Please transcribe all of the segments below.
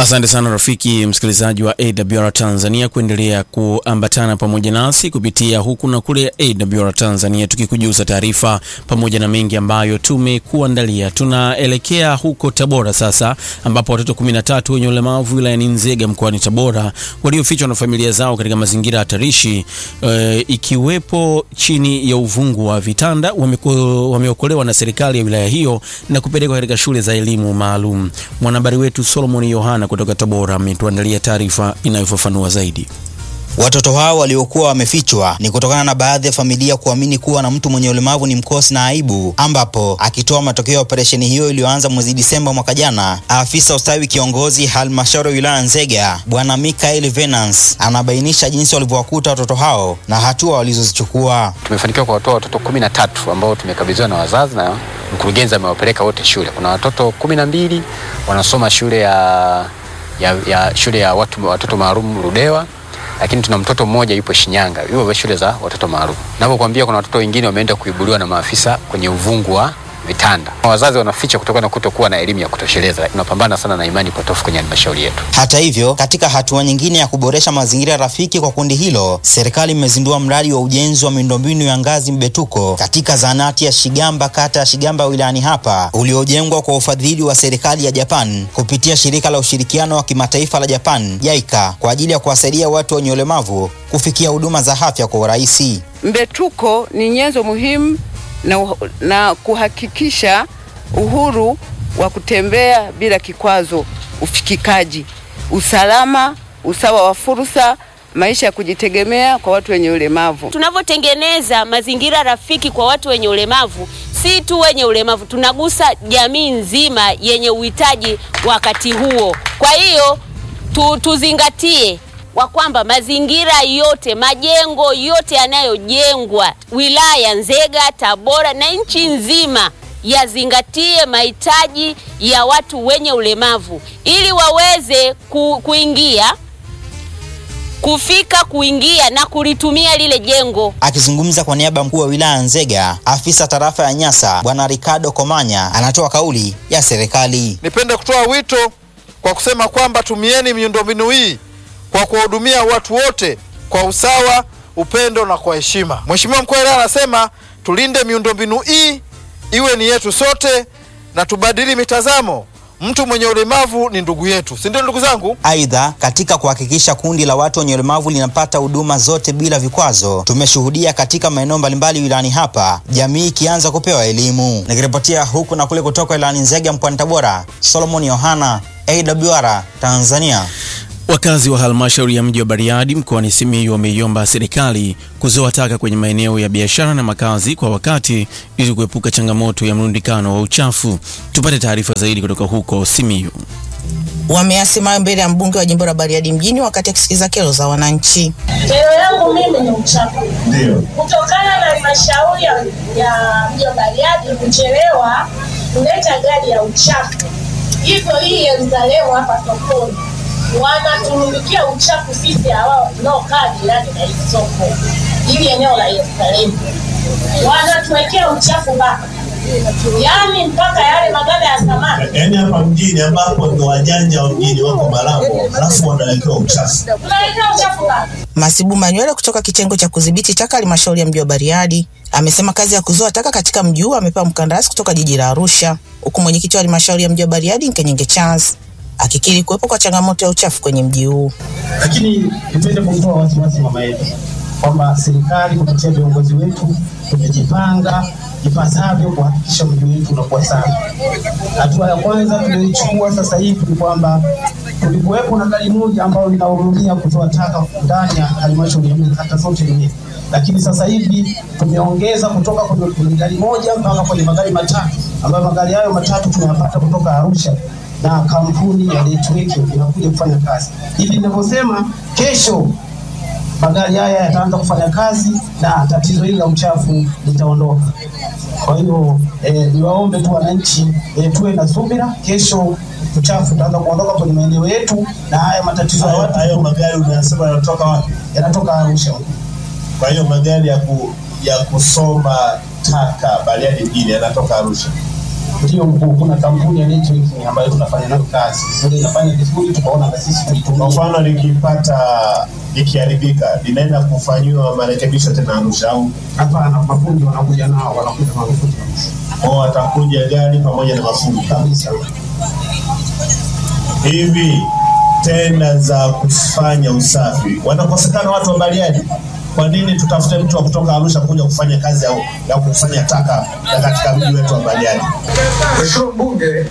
Asante sana rafiki msikilizaji wa AWR Tanzania kuendelea kuambatana pamoja nasi kupitia huku na kule AWR Tanzania, tukikujuza taarifa pamoja na mengi ambayo tumekuandalia. Tunaelekea huko Tabora sasa, ambapo watoto 13 wenye ulemavu wilayani Nzega mkoani Tabora waliofichwa na familia zao katika mazingira hatarishi e, ikiwepo chini ya uvungu wa vitanda wameokolewa na serikali ya wilaya hiyo na kupelekwa katika shule za elimu maalum. Mwanahabari wetu Solomon Yohana kutoka Tabora ametuandalia taarifa inayofafanua zaidi. Watoto hao waliokuwa wamefichwa ni kutokana na baadhi ya familia kuamini kuwa na mtu mwenye ulemavu ni mkosi na aibu, ambapo akitoa matokeo ya operesheni hiyo iliyoanza mwezi Disemba mwaka jana, afisa ustawi kiongozi halmashauri ya wilaya Nzega Bwana Mikael Venance anabainisha jinsi walivyowakuta watoto hao na hatua walizozichukua. Tumefanikiwa kuwatoa watoto kumi na tatu ambao tumekabidhiwa na wazazi na mkurugenzi amewapeleka wote shule. Kuna watoto kumi na mbili wanasoma shule ya, ya, ya shule ya watu, watoto maalum Ludewa lakini tuna mtoto mmoja yupo Shinyanga, yupo shule za watoto maalum. Ninapokuambia kuna watoto wengine wameenda kuibuliwa na maafisa kwenye uvungu wa vitanda. Wazazi wanaficha kutokana na kutokuwa na elimu ya kutosheleza, lakini tunapambana sana na imani potofu kwenye halmashauri yetu. Hata hivyo, katika hatua nyingine ya kuboresha mazingira rafiki kwa kundi hilo, serikali imezindua mradi wa ujenzi wa miundombinu ya ngazi mbetuko katika zahanati ya Shigamba, kata ya Shigamba wilayani hapa, uliojengwa kwa ufadhili wa serikali ya Japan kupitia shirika la ushirikiano wa kimataifa la Japan JICA kwa ajili ya kuwasaidia watu wenye ulemavu kufikia huduma za afya kwa urahisi. Mbetuko ni nyenzo muhimu na, na kuhakikisha uhuru wa kutembea bila kikwazo, ufikikaji, usalama, usawa wa fursa, maisha ya kujitegemea kwa watu wenye ulemavu. Tunavyotengeneza mazingira rafiki kwa watu wenye ulemavu, si tu wenye ulemavu, tunagusa jamii nzima yenye uhitaji wakati huo. Kwa hiyo tu, tuzingatie wa kwamba mazingira yote majengo yote yanayojengwa wilaya Nzega, Tabora na nchi nzima yazingatie mahitaji ya watu wenye ulemavu ili waweze ku, kuingia kufika kuingia na kulitumia lile jengo. Akizungumza kwa niaba ya mkuu wa wilaya Nzega, afisa tarafa ya Nyasa Bwana Ricardo Komanya anatoa kauli ya serikali. Nipende kutoa wito kwa kusema kwamba tumieni miundombinu hii kwa kuwahudumia watu wote kwa usawa, upendo na kwa heshima. Mheshimiwa mkuu wa wilaya anasema tulinde miundombinu hii iwe ni yetu sote na tubadili mitazamo. Mtu mwenye ulemavu ni ndugu yetu, si ndio ndugu zangu? Aidha, katika kuhakikisha kundi la watu wenye ulemavu linapata huduma zote bila vikwazo, tumeshuhudia katika maeneo mbalimbali wilayani hapa jamii ikianza kupewa elimu. Nikiripotia huku na kule kutoka wilayani Nzega mkoani Tabora, Solomon Yohana, AWR Tanzania. Wakazi wa halmashauri ya mji wa Bariadi mkoani Simiyu wameiomba serikali kuzoa taka kwenye maeneo ya biashara na makazi kwa wakati ili kuepuka changamoto ya mrundikano wa uchafu. Tupate taarifa zaidi kutoka huko Simiyu. Wameyasema mbele ya mbunge wa jimbo la Bariadi mjini wakati akisikiza kero za wananchi. Kero yangu mimi ni uchafu, kutokana na halmashauri ya mji wa Bariadi kuchelewa kuleta gari ya uchafu, hivyo hii Yerusalemu hapa sokoni wanaturumikia uchafu sisi hawao tunaokaa jirani na hii soko, ili eneo la Yerusalemu wanatuwekea uchafu mpaka yaani mpaka yale maganda ya samaki, yaani hapa mjini ambapo ndo wajanja wa mjini wako Malambo, alafu wanawekewa uchafu, tunawekewa uchafu mpaka. Masibu Manywele kutoka kitengo cha kudhibiti taka halmashauri ya mji wa Bariadi amesema kazi ya kuzoa taka katika mji huu amepewa mkandarasi kutoka jiji la Arusha, huku mwenyekiti wa halmashauri ya mji wa Bariadi Nkenyenge Charles akikiri kuwepo kwa changamoto ya uchafu kwenye mji huu. Lakini nipende kumtoa wasiwasi mama yetu kwamba serikali kupitia viongozi wetu tumejipanga ipasavyo kuhakikisha mji wetu unakuwa safi. Hatua ya kwanza tuliyoichukua sasa hivi ni kwamba kulikuwepo na gari moja ambayo linahudumia kutoa taka ndani ya halmashauri ya mji kata zote nne, lakini sasa hivi tumeongeza kutoka kwenye gari moja mpaka kwenye magari matatu, ambayo magari hayo matatu tunayapata kutoka Arusha na kampuni ya Letweke inakuja kufanya kazi. Hivi ninavyosema, kesho magari haya yataanza kufanya kazi na tatizo hili la uchafu litaondoka. Kwa hiyo eh, niwaombe tu wananchi eh, tuwe na subira. Kesho uchafu utaanza kuondoka kwenye maeneo yetu, na haya matatizo ya watu. Hayo magari unasema yanatoka wapi? Yanatoka Arusha. Kwa hiyo magari ya, ku, ya kusomba taka Bariadi mjini yanatoka Arusha. Ndio mkuu, kuna kampuni ya networking ambayo tunafanya nayo kazi, ndio inafanya vizuri, tukaona na sisi Kwa tuitumie. mfano likipata likiharibika linaenda kufanyiwa marekebisho tena Arusha au Hapana, mafundi wanakuja nao, wanakuja na mafundi kabisa au watakuja gari pamoja na mafundi kabisa. hivi tenda za kufanya usafi wanakosekana watu wa Bariadi. Kwa nini tutafute mtu wa kutoka Arusha kuja kufanya kazi ya, ya kukusanya taka ya katika mji wetu wa Bariadi? Mheshimiwa Mbunge,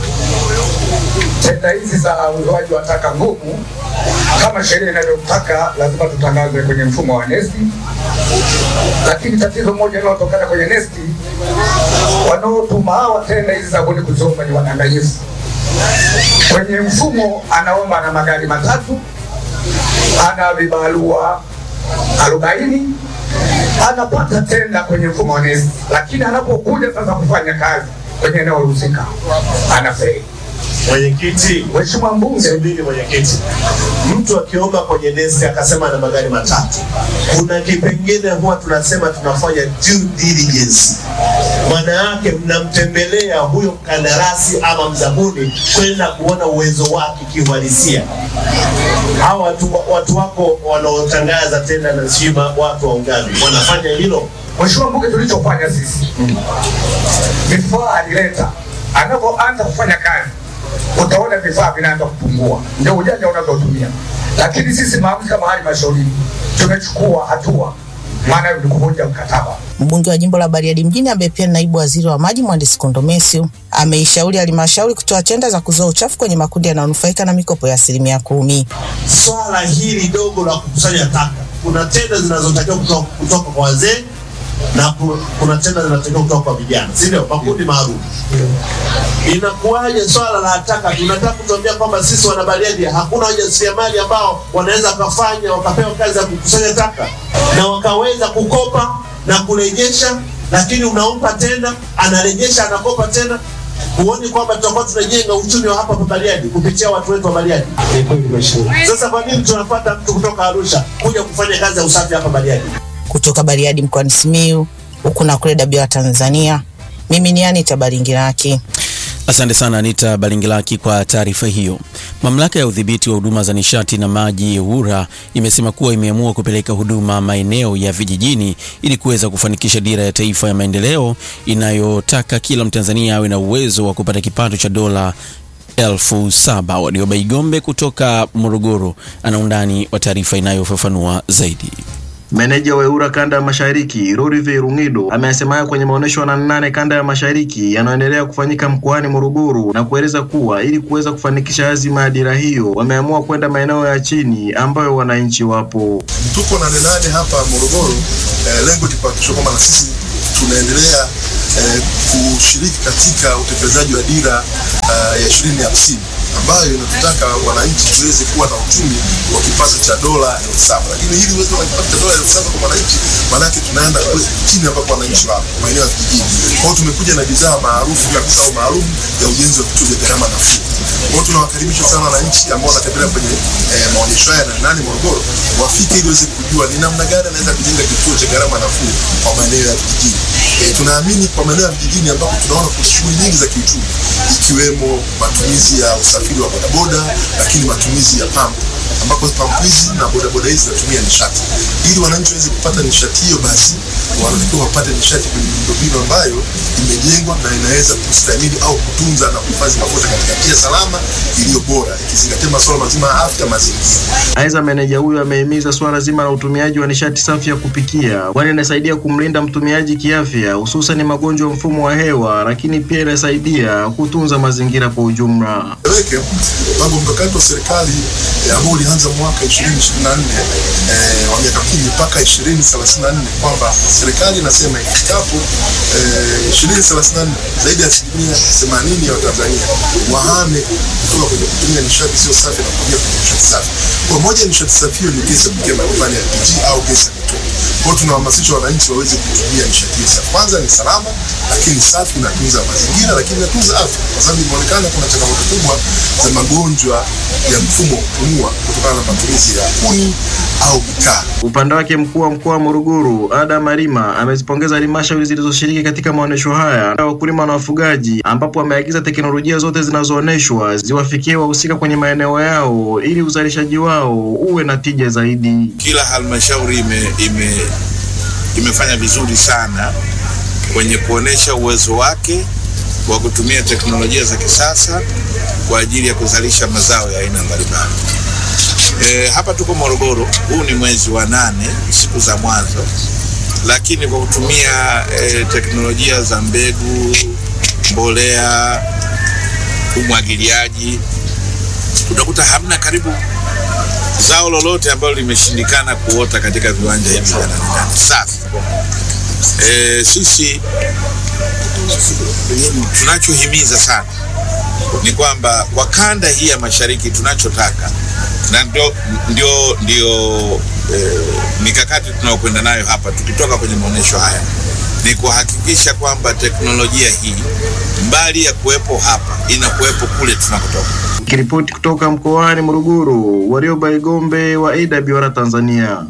tenda hizi za uzoaji wa taka ngumu kama sheria inavyotaka lazima tutangaze kwenye mfumo wa NeST, lakini tatizo moja linalotokana kwenye NeST, wanaotuma hawa tenda hizi za buni kuziomba ni wadanganyifu. Kwenye mfumo anaomba na magari matatu, ana vibarua arobaini anapata tenda kwenye mfumo wa NeST, lakini anapokuja sasa kufanya kazi kwenye eneo husika anafeli. Mwenyekiti, Mheshimiwa Mbunge, subiri mwenyekiti, mtu akiomba kwenye nesi akasema na magari matatu, kuna kipengele huwa tunasema tunafanya due diligence. Maana yake mnamtembelea huyo mkandarasi ama mzabuni kwenda kuona uwezo wake kiuhalisia. Hawa watu, watu wako wanaotangaza tena na sijui watu wa ugavi wanafanya hilo. Mheshimiwa Mbunge, tulichofanya sisi vifaa alileta, anapoanza kufanya kazi utaona vifaa vinaanza kupungua, ndio ujanja unavyotumia. Lakini sisi maamuzi kama halmashauri tumechukua hatua, maana ni kuvunja mkataba. Mbunge wa jimbo la Bariadi mjini ambaye pia ni naibu waziri wa maji mhandisi Kondomesio ameishauri halmashauri kutoa tenda za kuzoa uchafu kwenye makundi yanayonufaika na mikopo ya asilimia kumi. swala hili dogo la kukusanya taka, kuna tenda zinazotakiwa kutoka, kutoka kwa wazee na ku- kuna tenda zinatakiwa kutoka kwa vijana, si ndio? Makundi maalum. Inakuwaje swala la taka? Tunataka kutuambia kwamba sisi wanabariadi hakuna wajasiriamali ambao wanaweza wakafanya wakapewa kazi ya kukusanya taka na wakaweza kukopa na kurejesha, lakini unampa tena, anarejesha, anakopa tena. Huoni kwamba tutakuwa tunajenga uchumi wa hapa pa Bariadi kupitia watu wetu wa Bariadi? Ni kweli mheshimiwa. Sasa kwa nini tunapata mtu kutoka Arusha kuja kufanya kazi ya usafi hapa Bariadi? Kutoka Bariadi mkoani Simiyu, huku na kule Dabira Tanzania, mimi ni Anita Baringiraki. Asante sana Anita Balingilaki kwa taarifa hiyo. Mamlaka ya udhibiti wa huduma za nishati na maji EWURA imesema kuwa imeamua kupeleka huduma maeneo ya vijijini ili kuweza kufanikisha dira ya taifa ya maendeleo inayotaka kila Mtanzania awe na uwezo wa kupata kipato cha dola elfu saba. Warioba Igombe kutoka Morogoro ana undani wa taarifa inayofafanua zaidi. Meneja wa EWURA kanda ya mashariki Rorive Rungido ameyasema hayo kwenye maonyesho ya nane nane kanda ya mashariki yanayoendelea kufanyika mkoani Morogoro na kueleza kuwa ili kuweza kufanikisha azima ya dira hiyo wameamua kwenda maeneo ya chini ambayo wananchi wapo. tuko nane nane hapa Morogoro. Eh, lengo ni kuhakikisha kwamba na sisi tunaendelea eh, kushiriki katika utekelezaji wa dira uh, ya ishirini hamsini ambayo inatutaka wananchi tuweze kuwa na uchumi wa kipato cha dola elfu saba lakini ili uweze kuwa na kipato cha dola elfu saba kwa wananchi, maanake tunaenda kule chini ambapo wananchi wapo maeneo ya vijijini. Kwa hiyo tumekuja na bidhaa maarufu kabisa au maalum ya ujenzi wa vituo vya gharama nafuu. Kwa hiyo tunawakaribisha sana wananchi ambao wanatembelea kwenye eh, maonyesho haya na nani Morogoro, wafike ili waweze kujua ni namna gani anaweza kujenga kituo cha gharama nafuu kwa maeneo ya vijijini. Eh, tunaamini kwa maeneo ya vijijini ambapo tunaona kuna shughuli nyingi za kiuchumi ikiwemo matumizi ya usafiri wa bodaboda, lakini matumizi ya pampu ambapo pampu hizi na bodaboda hizi zinatumia nishati. Ili wananchi waweze kupata nishati hiyo, basi wanatakiwa wapate nishati kwenye miundombinu ambayo imejengwa na inaweza kustahimili au kutunza na kuhifadhi mafuta katika njia salama iliyo bora, ikizingatia masuala mazima ya afya mazingira. Aidha, meneja huyo amehimiza suala zima la utumiaji wa nishati safi ya kupikia, kwani inasaidia kumlinda mtumiaji kiafya, hususan magonjwa ya mfumo wa hewa, lakini pia inasaidia kutunza mazingira kwa ujumla. Eleweke mpango mkakati wa serikali eh, ambao ulianza mwaka 2024 eh, wa miaka kumi mpaka 2034 kwamba serikali inasema ifikapo eh, 2034 zaidi ya asilimia 80 ya Watanzania wahame kutoka kwenye kutumia nishati sio safi na kuingia kwenye nishati safi. Kwa moja ya nishati safi hiyo ni gesi ya kupikia majumbani ya LPG au gesi ya mitoto. Kwa hiyo tunawahamasisha wananchi waweze kutumia nishati hiyo safi. Kwanza ni salama, lakini safi inatunza mazingira, lakini inatunza afya, kwa sababu imeonekana kuna changamoto kubwa za magonjwa ya mfumo wa kupumua kutokana na matumizi ya kuni au mikaa. Upande wake mkuu wa mkoa wa Morogoro Adam Malima amezipongeza halmashauri zilizoshiriki katika maonyesho haya ya wakulima na wafugaji, ambapo ameagiza teknolojia zote zinazoonyeshwa ziwafikie wahusika kwenye maeneo yao ili uzalishaji wao uwe na tija zaidi. Kila halmashauri ime, ime, imefanya vizuri sana kwenye kuonesha uwezo wake wa kutumia teknolojia za kisasa kwa ajili ya kuzalisha mazao ya aina mbalimbali. E, hapa tuko Morogoro, huu ni mwezi wa nane, siku za mwanzo, lakini kwa kutumia e, teknolojia za mbegu, mbolea, umwagiliaji, utakuta hamna karibu zao lolote ambalo limeshindikana kuota katika viwanja hivi vya ndani ndani. Sasa e, sisi tunachohimiza sana ni kwamba kwa kanda hii ya mashariki tunachotaka na ndio, ndio, ndio e, mikakati tunaokwenda nayo hapa tukitoka kwenye maonyesho haya ni kuhakikisha kwamba teknolojia hii mbali ya kuwepo hapa inakuwepo kule tunakotoka. Kiripoti kutoka mkoani Morogoro, Warioba Igombe wa AWR Tanzania.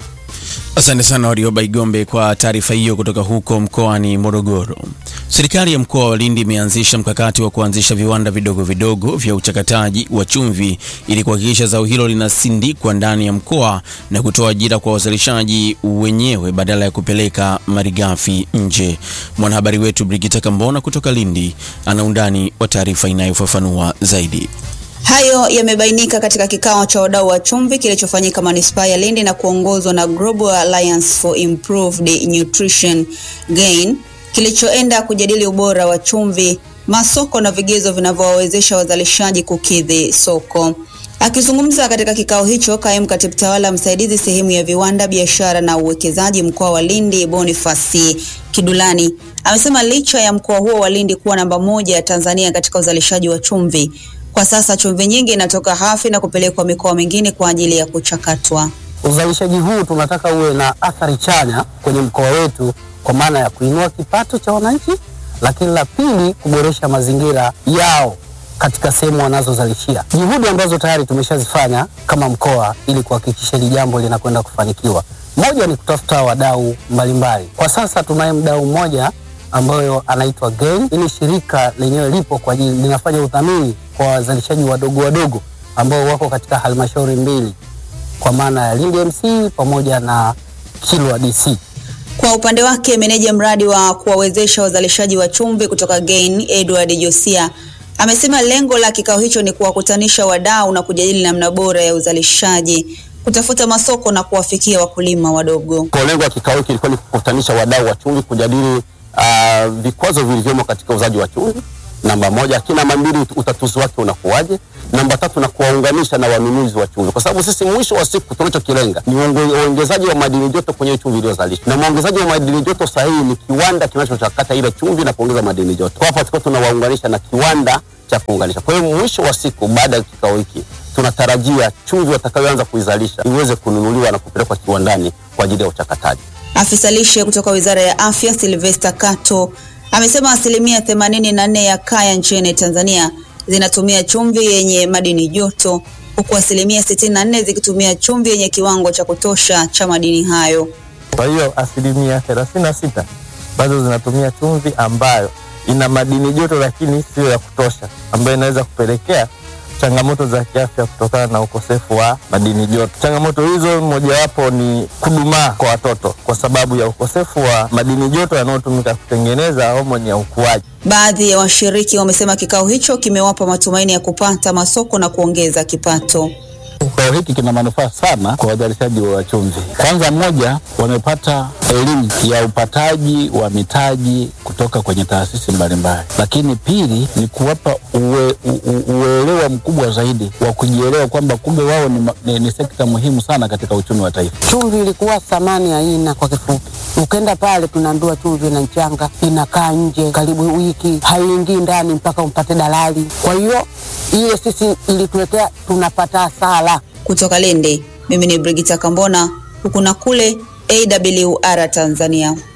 Asante sana Warioba Igombe kwa taarifa hiyo kutoka huko mkoani Morogoro. Serikali ya mkoa wa Lindi imeanzisha mkakati wa kuanzisha viwanda vidogo vidogo vya uchakataji wa chumvi ili kuhakikisha zao hilo linasindikwa ndani ya mkoa na kutoa ajira kwa wazalishaji wenyewe badala ya kupeleka malighafi nje. Mwanahabari wetu Brigita Kambona kutoka Lindi ana undani wa taarifa inayofafanua zaidi. Hayo yamebainika katika kikao cha wadau wa chumvi kilichofanyika manispaa ya Lindi na kuongozwa na Global Alliance for Improved Nutrition Gain kilichoenda kujadili ubora wa chumvi, masoko na vigezo vinavyowawezesha wazalishaji kukidhi soko. Akizungumza katika kikao hicho, kaimu katibu tawala msaidizi sehemu ya viwanda, biashara na uwekezaji mkoa wa Lindi, Bonifasi Kidulani amesema licha ya mkoa huo wa Lindi kuwa namba moja ya Tanzania katika uzalishaji wa chumvi, kwa sasa chumvi nyingi inatoka hafi na kupelekwa mikoa mingine kwa ajili ya kuchakatwa. Uzalishaji huu tunataka uwe na athari chanya kwenye mkoa wetu kwa maana ya kuinua kipato cha wananchi, lakini la pili kuboresha mazingira yao katika sehemu wanazozalishia. Juhudi ambazo tayari tumeshazifanya kama mkoa ili kuhakikisha hili jambo linakwenda kufanikiwa, moja ni kutafuta wadau mbalimbali. Kwa sasa tunaye mdau mmoja ambayo anaitwa GAIN. Hili shirika lenyewe lipo kwa ajili linafanya udhamini kwa wazalishaji wadogo wadogo ambao wako katika halmashauri mbili kwa maana ya Lindi MC pamoja na Kilwa DC. Kwa upande wake meneja mradi wa kuwawezesha wazalishaji wa chumvi kutoka GAIN Edward Josia amesema lengo la kikao hicho ni kuwakutanisha wadau na kujadili namna bora ya uzalishaji, kutafuta masoko na kuwafikia wakulima wadogo. Kwa lengo la kikao hiki ilikuwa ni kukutanisha wadau wa chumvi kujadili uh, vikwazo vilivyomo katika uuzaji wa chumvi namba moja, lakini namba mbili, utatuzi wake unakuwaje? Namba tatu, na kuwaunganisha na wanunuzi wa chumvi, kwa sababu sisi mwisho wa siku tunachokilenga ni uongezaji wa madini joto kwenye chumvi iliyozalishwa, na mwongezaji wa madini joto sahihi ni kiwanda kinachochakata ile chumvi na kuongeza madini joto. Kwa hapa tulikuwa tunawaunganisha na kiwanda cha kuunganisha. Kwa hiyo mwisho wa siku, baada ya kikao hiki, tunatarajia chumvi watakayoanza kuizalisha iweze kununuliwa na kupelekwa kiwandani kwa ajili ya uchakataji. Afisa lishe kutoka Wizara ya Afya Sylvester Kato amesema asilimia themanini na nne ya kaya nchini Tanzania zinatumia chumvi yenye madini joto huku asilimia sitini na nne zikitumia chumvi yenye kiwango cha kutosha cha madini hayo. Kwa hiyo asilimia thelathini na sita bado zinatumia chumvi ambayo ina madini joto lakini siyo ya kutosha, ambayo inaweza kupelekea changamoto za kiafya kutokana na ukosefu wa madini joto. Changamoto hizo mojawapo ni kudumaa kwa watoto kwa sababu ya ukosefu wa madini joto yanayotumika kutengeneza homoni ya ukuaji. Baadhi ya washiriki wamesema kikao hicho kimewapa matumaini ya kupata masoko na kuongeza kipato. Kikao hiki kina manufaa sana kwa wazalishaji wa chumvi. Kwanza, moja, wamepata elimu ya upataji wa mitaji kutoka kwenye taasisi mbalimbali, lakini pili ni kuwapa uwe, u, uelewa mkubwa zaidi wa kujielewa kwamba kumbe wao ni, ni, ni sekta muhimu sana katika uchumi wa taifa. Chumvi ilikuwa thamani haina, kwa kifupi. Ukenda pale tunaambiwa chumvi na mchanga inakaa nje karibu wiki, haiingii ndani mpaka umpate dalali. Kwa hiyo ile sisi ilituletea tunapata hasara. Kutoka Lindi, mimi ni Brigita Kambona, huku na kule AWR Tanzania.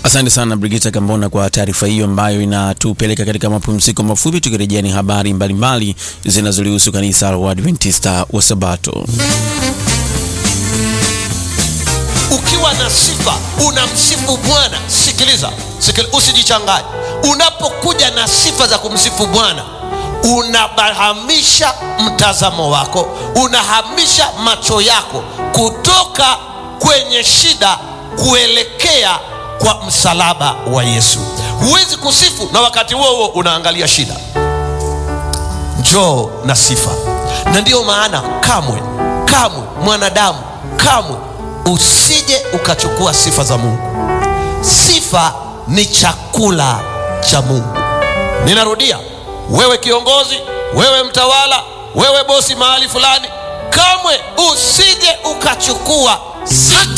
Asante sana Brigita Kambona kwa taarifa hiyo ambayo inatupeleka katika mapumziko mafupi. Tukirejea ni habari mbalimbali zinazolihusu kanisa la Waadventista wa Sabato. Ukiwa na sifa unamsifu Bwana. Sikiliza, sikiliza, usijichanganye. Unapokuja na sifa za kumsifu Bwana unahamisha mtazamo wako, unahamisha macho yako kutoka kwenye shida kuelekea kwa msalaba wa Yesu. Huwezi kusifu na wakati huo huo unaangalia shida. Njoo na sifa, na ndiyo maana kamwe kamwe mwanadamu kamwe usije ukachukua sifa za Mungu. Sifa ni chakula cha Mungu. Ninarudia, wewe kiongozi, wewe mtawala, wewe bosi mahali fulani, kamwe usije ukachukua hata